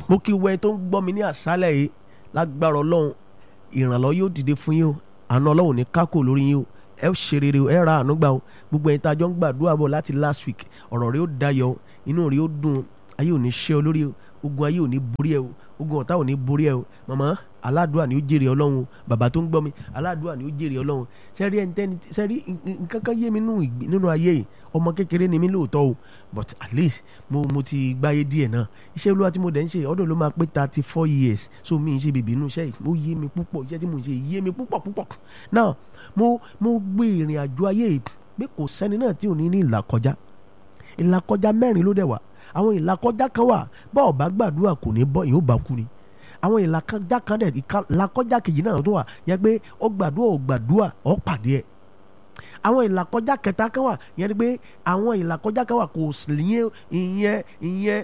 mo kí wẹ́n tó ń gbọ́ mi ní àṣálẹ̀ yìí lágbára ọlọ́run ìrànlọ́ yóò dìde fún yín o àna ọlọ́run ní kákò lórí yín o ẹ ṣe rere o ẹ ra àánú gbà o gbogbo ẹ̀yin tá a jọ ń gbàdúrà bọ̀ láti last week ọ̀rọ̀ rẹ ó dayọ̀ o inú rẹ ó dùn o ayé ò ní ṣe ọ lórí o ogun ayé ò ní borí ẹ o ogun ọ̀tá ò ní borí ẹ o màmá aládùúà ni ó jèrè ọlọ́run o bàbá tó ń gbọ́ mi aládùúà ni ó jèrè ọlọ́run sẹ́rí ẹni tẹ́ni sẹ́rí nǹkan kan yé mi nínú ayé yìí ọmọ kékeré ni mí lóòótọ́ o but at least mo mo ti gbáyé díẹ̀ náà iṣẹ́ olúwa tí mo dẹ̀ ń ṣe ọdún ló máa pé thirty four years so mi ń ṣe bèbí inú iṣẹ́ yìí ó yé mi púpọ̀ iṣẹ́ tí mo ń ṣe yé mi púpọ̀ púpọ̀ now mo mo gbé ìrìn àjò ayé yìí pé kò sẹ́ni náà tí ò ní ní ìlàkọjá ìlàkọjá mẹ́rin ló dẹ̀ wà àwọn ìlàkọjá kan wà bá ọba gbàdúrà kò ní bọ́ ìyóò bá kú ni àwọn ìlàkọjá kan dẹ̀ ìlàkọjá kejì náà tó wà yẹ pé ó gbàdúrà ó gbàdúrà ó pàdé ẹ̀ àwọn ìlàkọjá kẹta kan wà yẹn ni pé àwọn ìlàkọjá kan wà kò sí yẹn ìyẹn ìyẹn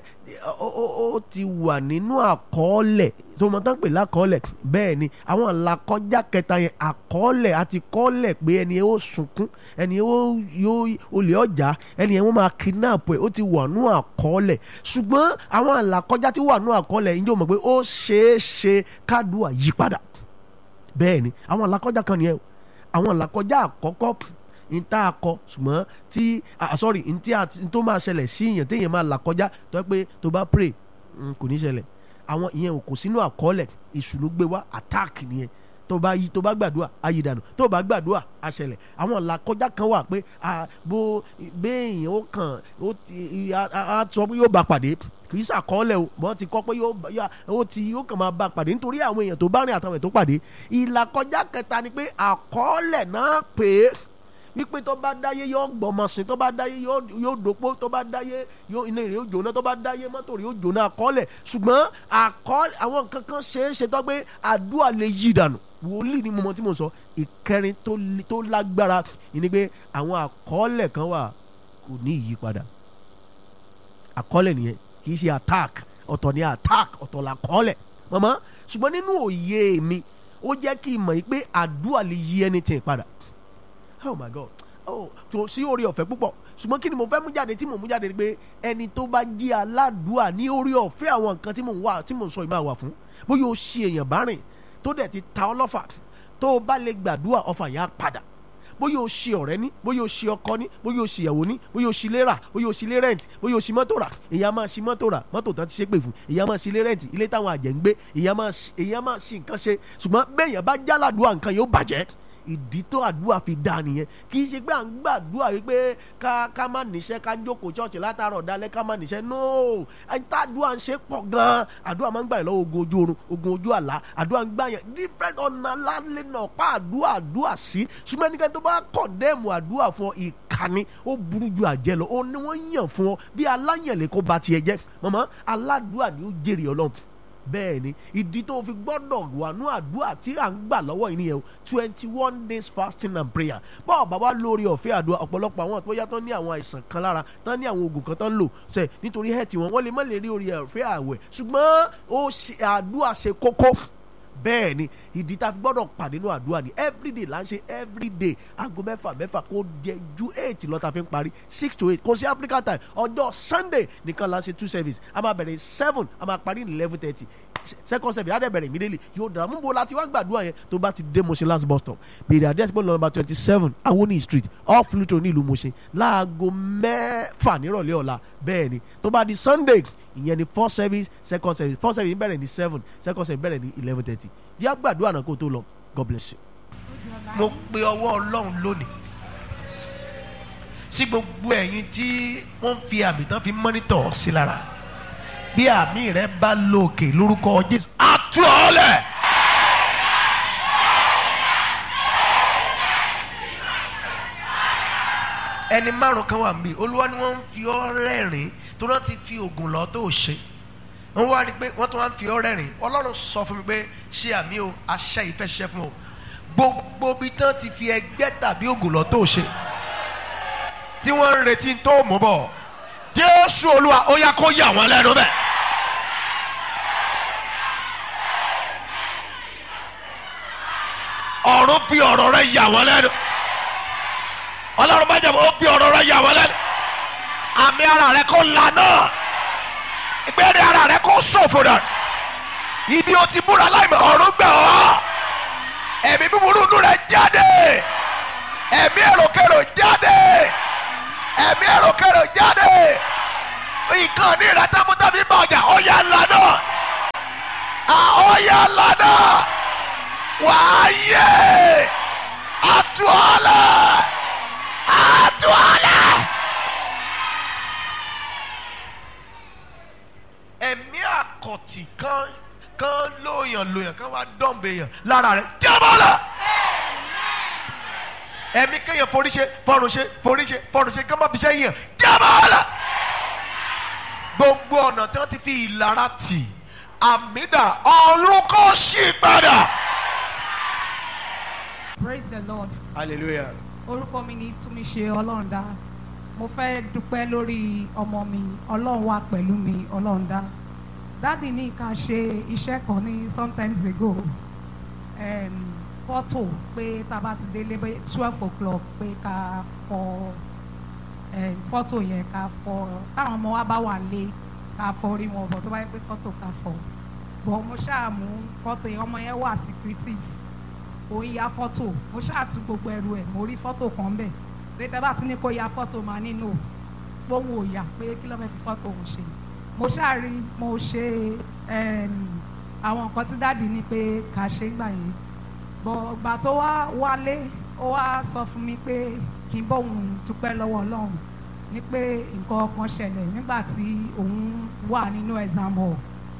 ó ti wà nínú àkọọ́lẹ̀ tó mọ tán pè lákọọ́lẹ̀ bẹ́ẹ̀ ni àwọn ìlàkọjá kẹta yẹn àkọọ́lẹ̀ àti kọ́ọ́lẹ̀ pé ẹni yẹn ó sunkún ẹni yẹn ó yóò olè ọjà ẹni yẹn wọ́n máa kidnap ẹ̀ ó ti wà nínú àkọọ́lẹ̀ ṣùgbọ́n àwọn ìlàkọjá tí wà nínú àkọọ́lẹ̀ yìí yóò mọ̀ pé ó ṣeé ṣe kádùá yípadà bẹ́ẹ̀ ni àwọn ìlàkọjá kan nìyẹn àwọn ìlàkọjá àkọ́kọ́ nta akọ ṣùgbọ́n tí ah sorry ntí tó máa ṣẹlẹ̀ sí èèyàn téèyàn máa là kọjá tó yẹ pé tó bá pray kò ní ṣẹlẹ̀ àwọn ìyẹn ò kò sínú àkọọ́lẹ̀ èṣù ló gbé wá attack nìyẹn tó bá yí tó bá gbàdúrà ayé dànù tó bá gbàdúrà á ṣẹlẹ̀ àwọn làkọjá kan wà pé bó béèyàn ó kàn ó ti á sọ pé yóò bá pàdé kì í ṣàkọọ́lẹ̀ o wọ́n ti kọ́ pé yóò ó ti yóò kàn máa bá pàdé nítorí àwọn èèyàn tó bá rìn àtàwọn èèyàn tó pàdé ìlàkọjá kẹta ni pé àkọọ́lẹ̀ náà pè é wípé tó bá dáyé yóò gbọmọ sí tó bá dáyé yóò dòpó tó bá dáyé yóò iná rẹ̀ yóò jóná tó bá dáyé mọ́tò rẹ̀ yóò jóná àkọọ́lẹ̀ ṣùgbọ́n àkọọ́lẹ̀ àwọn nǹkan kan ṣeé ṣe tó pé àdúrà lè yí dànù wòlíì ni mo mọ tí mo sọ ìkẹrin tó lágbára ni pé àwọn àkọọ́lẹ̀ kan wà kò ní ìyípadà àkọọ́lẹ̀ nìyẹn kì í ṣe attack ọ̀tọ̀ ni attack ọ̀tọ̀ làkọọ́lẹ̀ mọ̀mọ́ ṣùgbọ́n nínú òye mi ó jẹ́ kí n mọ̀ yìí pé àdúrà lè yí anything padà oh my god oh tó sí orí ọ̀fẹ́ púpọ̀ ṣùgbọ́n kí ni mo fẹ́ mú jáde tí mo mú jáde ni pé ẹni tó bá jí aládùúà ní orí ọ̀fẹ́ àwọn nǹkan tí mo ń wà tí mo ń sọ yìí máa wà fún bóyá o ṣe èèyàn bá rìn tó dẹ̀ ti ta ọlọ́fà tó o bá lè gbàdúrà ọfà yẹn á padà bóyá o ṣe ọ̀rẹ́ ní bóyá o ṣe ọkọ ní bóyá o ṣe ìyàwó ní bóyá o ṣe ilé rà bóyá o ṣe ilé rẹ̀ǹtì bóyá o ṣe mọ́tò rà èyàn máa ṣe mọ́tò rà mọ́tò tán ti ṣe pè fún èyàn máa ṣe ilé rẹ̀ǹtì ilé táwọn àjẹ́ ń gbé èyàn máa ṣe nǹkan ṣe ṣùgbọ́n bẹ́ẹ̀ yẹn bá jáládùúà nǹkan yóò bàjẹ́ ìdí tó àdúrà fi dá nìyẹn kì í ṣe pé à ń gbàdúrà wípé ká ká má níṣẹ́ ká jókòó ṣọ́ọ̀ṣì látàárọ̀ dalẹ́ ká má níṣẹ́ no àdúrà ń ṣe pọ̀ gan-an àdúrà máa ń gbà yẹn lọ́wọ́ ogun ojú oorun ogun ojú àlá àdúrà ń gbà yẹn different ọ̀nà lálẹ́ náà pa àdúrà àdúrà sí ṣùgbọ́n ẹnikẹ́ni tó bá kọ̀ndẹ́ẹ̀mù àdúrà fún ọ ìkànnì ó burú ju àjẹ́ lọ òun ni wọ́n yàn fún ọ bí aláyẹ̀lẹ̀ kó ba tiẹ̀ jẹ́ mọ̀mọ́ aládùúà ni ó jèrè ọlọ́run bẹ́ẹ̀ ni ìdí tó fi gbọ́dọ̀ wà ní àdúrà tí à ń gbà lọ́wọ́ yìí nìyẹn o twenty one days fasting and prayer bọ́ọ̀ bàbá lórí ọ̀fẹ́ àdúrà ọ̀pọ̀lọpọ̀ àwọn tó yá tán ní àwọn àìsàn kan lára tán ní àwọn oògùn kan tán ń lò ṣe nítorí hẹ́ẹ̀tì wọn wọ́n lè má lè rí orí ọ̀fẹ́ àwẹ̀ ṣùgbọ́n ó ṣe àdúrà ṣe kókó bẹ́ẹ̀ ni ìdí tá a fi gbọ́dọ̀ pàdé nínú àdúrà ni everyday là ń ṣe everyday aago mẹ́fà mẹ́fà kó jẹ ju eight lọ tá a fi ń parí six to eight kò sí African time ọjọ́ Sunday nìkan là ń ṣe two service a máa bẹ̀rẹ̀ seven a máa parí ní eleven thirty second service adé bẹ̀rẹ̀ immediately yóò dára mú bo láti wá gbàdúrà yẹn tó bá ti dé Mushin last bus stop bèrè àdé àti pọ́ńlọ́ number twenty seven Awoni street off Luto ní ìlú Mushin láago mẹ́fà nírọ̀lẹ́ ọ̀la bẹ́ẹ̀ ni tó bá di Sunday ìyẹn ni first service second service first service bẹ̀rẹ̀ ní seven second service bẹ̀rẹ̀ ní eleven thirty jẹ́ àgbàdúrà náà kó tó lọ God bless you. mo pe ọwọ́ Ọlọ́run lónìí sí gbogbo ẹ̀yin tí wọ́n fi àmì tán fi mọ́nítọ̀ sí lára bí àmì rẹ bá lókè lórúkọ Jésù àtúọ̀lẹ̀. ẹni márùn kan wà níbí olúwa ni wọ́n ń fi ọ́ rẹ́rìn tó náà ti fi oògùn lọ tó ṣe wọ́n wá rí i pé wọ́n tún wá ń fi ọ́ rẹ́rìn ọlọ́run sọ fún mi pé ṣé àmì o aṣẹ́ ìfẹ́ ṣiṣẹ́ fún o gbogbo bí tán ti fi ẹgbẹ́ tàbí oògùn lọ tó ṣe tí wọ́n ń retí tó mú bọ̀ jésù olúwa ó yá kó yà wọ́n lẹ́nu bẹ́ẹ̀. ọ̀run fi ọ̀rọ̀ rẹ̀ yà wọ́n lẹ́nu ọlọ́run bá jẹ́ ó fi ọ̀rọ̀ rẹ̀ yà wọ́n lẹ́nu àmì ara rẹ̀ kó la náà ìgbẹ́ni ara rẹ kó ṣòfò dà ibi o ti múra láìmọ̀ ọ̀run gbà ọ́ ẹ̀mí búburú inú rẹ jáde ẹ̀mí èròkèrò jáde ẹ̀mí èròkèrò jáde nǹkan ní ìrẹ tábútábí bá ọjà ọ̀yà ńlá náà ọ̀yà ńlá náà wàá yé àtúọ̀lẹ̀ àtúọ̀lẹ̀. ẹ̀mí àkọ̀tì kan kan lóyàn lóyàn kan wá dọ̀m̀bẹ̀ yàn lára rẹ̀ jábọ́lá. ẹ̀mí kéèyàn forí ṣe fọ́run ṣe forí ṣe fọ́run ṣe kí wọ́n má fi ṣe yàn jábọ́lá. gbogbo ọ̀nà tí wọ́n ti fi ìlara tì àmìdá ọ̀run kò ṣì padà. praise the lord hallelujah. orúkọ mi ni túnmíṣe ọlọ́ọ̀dá mo fẹ́ dúpẹ́ lórí ọmọ mi ọlọ́run wà pẹ̀lú mi ọlọ́ọ̀dá dáàdì ní ká ṣe iṣẹ́ kan ní sometimes ago um, fọ́tò pé tá a bá ti délé bẹ́ twelve o'clock pé ká fọ um, fọ́tò yẹn ká fọ táwọn ọmọ wa bá wà lé ká fọ orí wọn bọ̀ tó bá yẹ pé fọ́tò ká fọ bọ̀ mo ṣáà mú fọ́tò yẹn ọmọ yẹn wà secretive òun ya fọ́tò mo ṣáàtú gbogbo ẹrù ẹ̀ mo rí fọ́tò kan bẹ̀ létẹ́ bá ti ní kó ya fọ́tò máa nínú gbóhùn òyà pé kí ló fẹ́ fi fọ́tò òun ṣe mo ṣáàrí mo ṣe em, àwọn nǹkan tí dáàdì ní pé kà ṣe ń gbà yẹn bọ̀ ìgbà tó wá wálé ó wá sọ fún mi pé kí n bóun dúpẹ́ lọ́wọ́ ọlọ́run ní pé nǹkan kan ṣẹlẹ̀ nígbà tí òun wà nínú exam hall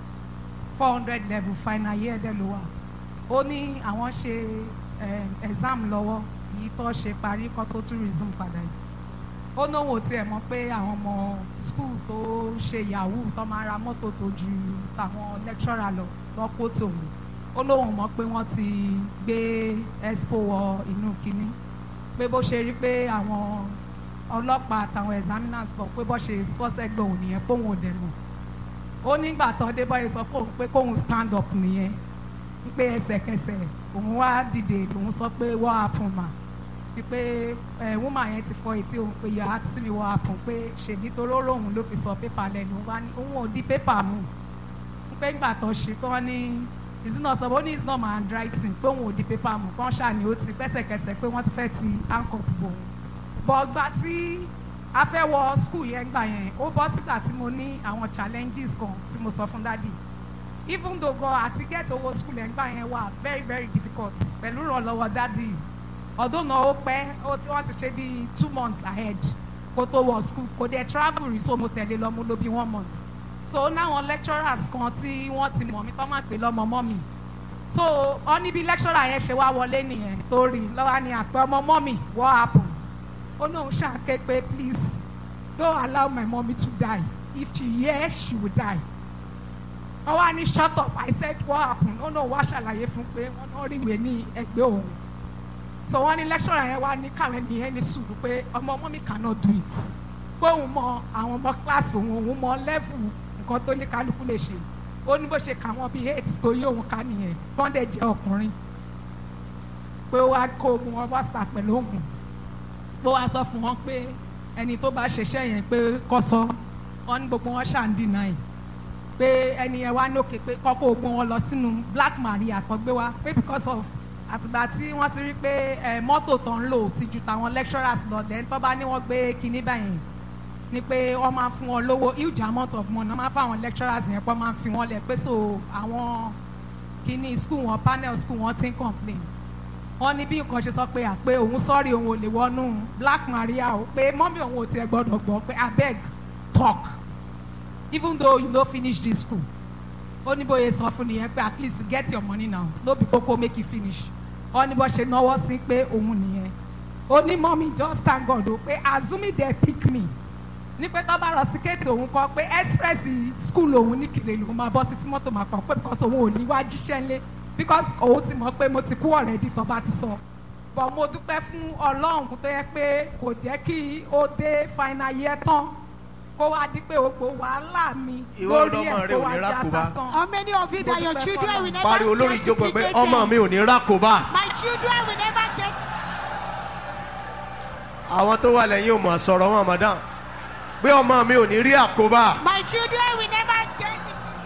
four hundred level final year dẹ̀ ló wà ó ní àwọn ṣe um, exam lọ́wọ́ yìí tó ṣe parí kó tó tún resume padà yìí ó náwó tiẹ̀ mọ̀ pé àwọn ọmọ school tó ṣe yahoo tó máa ra mọ́tò tó ju tàwọn lecturer lọ lọ́pọ̀ tòun ó lóun mọ̀ pé wọ́n ti gbé expo wọ inú kínní pé bó ṣe rí pé àwọn ọlọ́pàá àtàwọn examiners bọ̀ pé bó ṣe sọ́sẹ́gbẹ̀ òun nìyẹn póun ò dẹ̀ mọ̀ ó nígbà tó dé bọ́yẹ sọ fóun pé kóun stand up nìyẹn pé ẹsẹ̀kẹsẹ̀ òun wá dìde lòun sọ pé what happen ma ni pé ẹ woman yẹn ti fọ etí òun pé yà á sí mi what happen pé ṣèbí toró lòun ló fi sọ pépà lẹ́nu òun wá ní òun ò di pépà mú pé ńgbà tó ṣe tó wọ́n ní is it not so ó ní it's not my handwriting pé òun ò di pépà mú kán ṣàní ó ti pẹ́sẹ̀kẹsẹ̀ pé wọ́n ti fẹ́ ti handcuff bò òun bọ̀ gbà tí a fẹ́ wọ school yẹn gbà yẹn ó bọ́ sígbà tí mo ní àwọn challenges kan tí mo sọ fún dádì even though gan àti get owó school ẹ̀ ń gbà yẹn wà very very difficult pẹ̀lú ìrànlọ́wọ́ dádì ọdún náà ó pẹ́ ó tí wọ́n ti ṣe bí two months ahead kó tó wọ school kò dé travel rí so mo tẹ̀lé lọ mo lò bí one month so náwọn lecturers kan tí wọ́n ti mọ̀ mí tó máa pè lọ́mọ mọ́ mi so ọ níbi lecturer yẹn ṣe wá wọlé nìyẹn tó rí lọ́wọ́ ni àpẹ ọmọ mọ́ mi what happen ó náà ṣàké pé please don't allow my mommy to die if she hear she will die wọ́n wá ní shut up I said what happened ó náà wá ṣàlàyé fún pé wọ́n náà rí ìwé ní ẹgbẹ́ òun so wọ́n ní lecturer yẹn wá ní káwọn ènìyàn ní sùúrù pé ọmọ ọmọ mi cannot do it pé òun mọ àwọn ọmọ class òun òun mọ level nǹkan tó ní kálukú lè ṣe ó ní bó ṣe kà wọ́n bíi eight tó yé òun ká nìyẹn bọ́ndẹ̀ jẹ́ ọkùnrin pé ó wá kó ogun wọn wá sà pẹ̀lú ògùn pé ó wá sọ fún wọn pé ẹni tó bá ṣiṣẹ́ yẹn pé kọ́ sọ wọn ní gbogbo wọn ṣà ń deny pé ẹni yẹn wá nókè pé kọ́kọ́ ogun wọn lọ sínú black maria tó gbé wá pé because of àtìgbà tí wọ́n ti rí pé ẹ mọ́tò tó ń lò ti ju tàwọn lecturers lọ then tó bá ní wọ́n gbé kinní báyìí ni pé wọ́n máa fún wọn lówó huge amount of money wọ́n máa fún àwọn lecturers yẹn pé wọ́n máa fi wọ́n lẹ̀ pé so àwọn kinní school wọn panel school wọn ti ń complain wọ́n ní bí nǹkan ṣe sọ pé àpé òun sọ́ọ̀rì òun ò lè wọnú black maria o pé mọ́mí òun ò tiẹ̀ gbọ́dọ̀ gbọ́ pé abeg talk even though you no finish this school ó ní bóyá sọ fún nìyẹn pé at least you get your money now no be koko make you finish ó ní bó ṣe náwó sí pé òun nìyẹn ó ní mọ́mí just thank God o pé azumi dey pick me ní pé tó bá lọ sí kéètì òun kọ pé express school òun ní kìlẹ̀ lòun máa bọ́ sí tí mọ́tò máa pọ̀ pé because òun ò ní wá jíṣẹ́ ńlé because òun ti mọ̀ pé mo ti kú already tó bá ti sọ but mo dúpẹ́ fún ọlọ́run tó yẹ pé kò jẹ́ kí ó dé final year tán kó wá di pé gbogbo wàhálà mi Ìwọ lórí ọlọ́mọ ẹ̀ rẹ kó ò wá ní já rákòbá. sásán. How many of you that your children will never pariwo lórí get ìjókòó pé duplicated? ọmọ mi ò ní rákòbá My children will never get. àwọn tó wà lẹ́yìn ò mọ̀ sọ̀rọ̀ wọn madam pé ọmọ mi ò ní rí àkóbá My children will never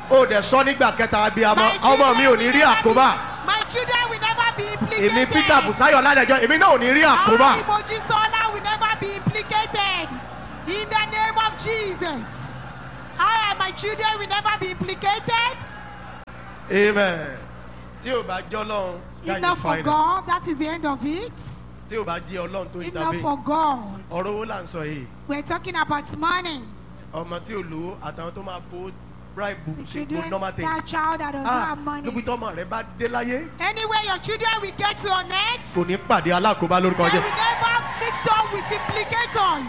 ó dẹ̀ sọ nígbà kẹta abiyamọ My ọmọ mi ò ní children rí will never àkóbá be- My children will never be implicated. èmi peter busayo ládẹjọ èmi náà ò ní rí àkóbá Our Mojisola will never be implicated. In the name of Jesus. I and my children will never be implicated. amen tí ò bá jẹ́ ọlọ́run If that not is for fine God, that is the end of it. tí ò bá jẹ́ ọlọ́run tó If not intervene for God, ọ̀rọ̀ owó là ń sọ yìí we're talking about money. ọmọ tí ò lówó àtàwọn tó máa fowó bribe ṣe gbó Children, normal thing that child that doesn't ah have money. níbi tọ́mọ rẹ bá dé láyé Anywhere your children will get to on earth, kò ní pàdé alákòóbá lórúkọ they jẹ will never mix up with implicators.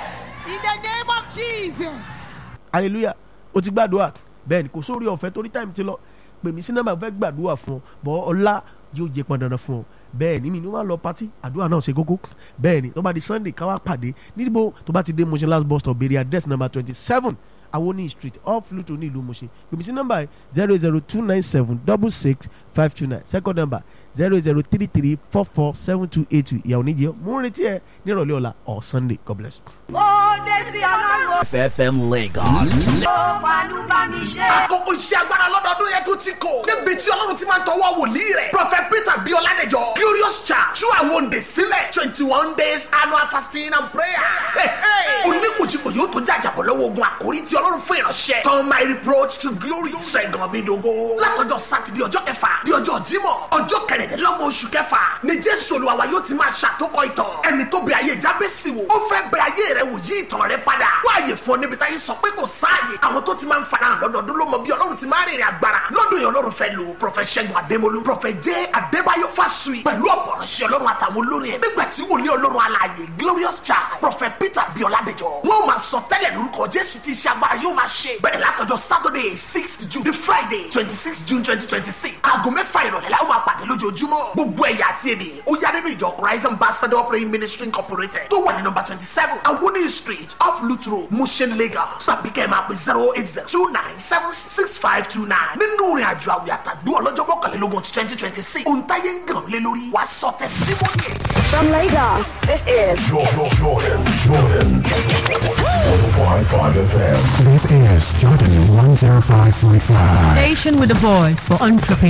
In the name of Jesus. hallelujah o ti gbàdúrà bẹ́ẹ̀ ni kò sórí ọ̀fẹ́ torí time ti lọ pè mí sí nọ́mbà fẹ́ gbàdúrà fún ọ bọ́ ọlá yóò jẹ pọn dandan fún ọ bẹ́ẹ̀ ni mi ni wọ́n á lọ pátí àdúrà náà ṣe kókó bẹ́ẹ̀ ni tó bá di sunday káwá pàdé níbo tó bá ti dé Mushin last bus stop béèrè address number twenty seven awoni street off luto ní ìlú Mushin pè mí sí nọ́mbà zero zero two nine seven double six five two nine second number zero zero three three four four seven two eight two ìyàwó níjẹ́ mú un retí ẹ nírọ̀lẹ́ ọ̀la or sunday god bless you. ó dé sí ọlọ́run FFM Lagos. ó fanú bá mi ṣe. àkókò iṣẹ́ agbára lọ́dọọdún yẹn tún ti kò. níbi tí ọlọ́run ti máa ń tọwọ́ wòlíì rẹ̀. prophet peter bí ọládẹjọ glorious church tú àwọn òǹdè sílẹ̀ twenty one days annual fasting and prayer. oníkùjìkù yóò tó jàjàbọ̀ lọ́wọ́ ogun àkórí tí ọlọ́run fún ìránṣẹ́. turn my reproach to glory. sẹ́gun mi dogo. látọjọ́ sátidé ọjọ́ kẹfà di ọjọ́ jímọ̀ ọjọ́ kẹrìndínlọ́gbọ̀n oṣù kẹfà ni jésù olúwa yóò ti máa ṣàtòkọ ìtàn. ẹni tó bẹ ayé jábẹ́sì wò ó fẹ́ bẹ ayé rẹ wò yí ìtàn rẹ padà. wáyé fún ọ níbi táyé sọ pé kò sáàyè. àwọn tó ti máa ń farahàn lọ́dọọdún ló mọ bí ọlọ́run ti máa rìnrìn agbára. lọ́dún yẹn ọlọ́run fẹ́ lò prọfẹ̀ ṣẹ́gun adémolú prọfẹ̀ jẹ́ adébáyọ̀ fásùyì pẹ̀lú ọ̀pọ̀rọ̀ṣẹ́ ọlọ́run àtàwọn olórin ẹ̀. nígbà tí wòlíì ọlọ́run alààyè glorious child prọfẹ̀ peter bíọ́ládẹjọ wọ́n máa sọ tẹ́lẹ̀ lórúkọ jésù tí iṣẹ́ agbára yóò máa ṣe. bẹ̀rẹ̀ látọjọ́ saturday sixth june the friday twenty six june twenty twenty six aago mẹ́fà ìrọ̀lẹ́ la ó máa pàdé lójoojúmọ́. gbogbo ẹ̀yà àti èdè ó yá nínú ìjọ christ ambassador praying ministry incorporated tó wà ní nọmba twenty seven awoni street off lutro mushin lagos tàbí kẹ́ ẹ̀ máa pè zero eight zero two nine seven six five two nine nínú ìrìn àjò àwìn àtàdúrà ọlọ́jọ́ mọ́kànlélógún ti twenty twenty six ohun táyé ń gàn lé lórí wàá sọ tẹsítímọ́nì ẹ̀. From Lagos, this is Jordan, Jordan, Jordan. 105.5 FM. This is Jordan 105.5. Station with the voice for entrepreneurs.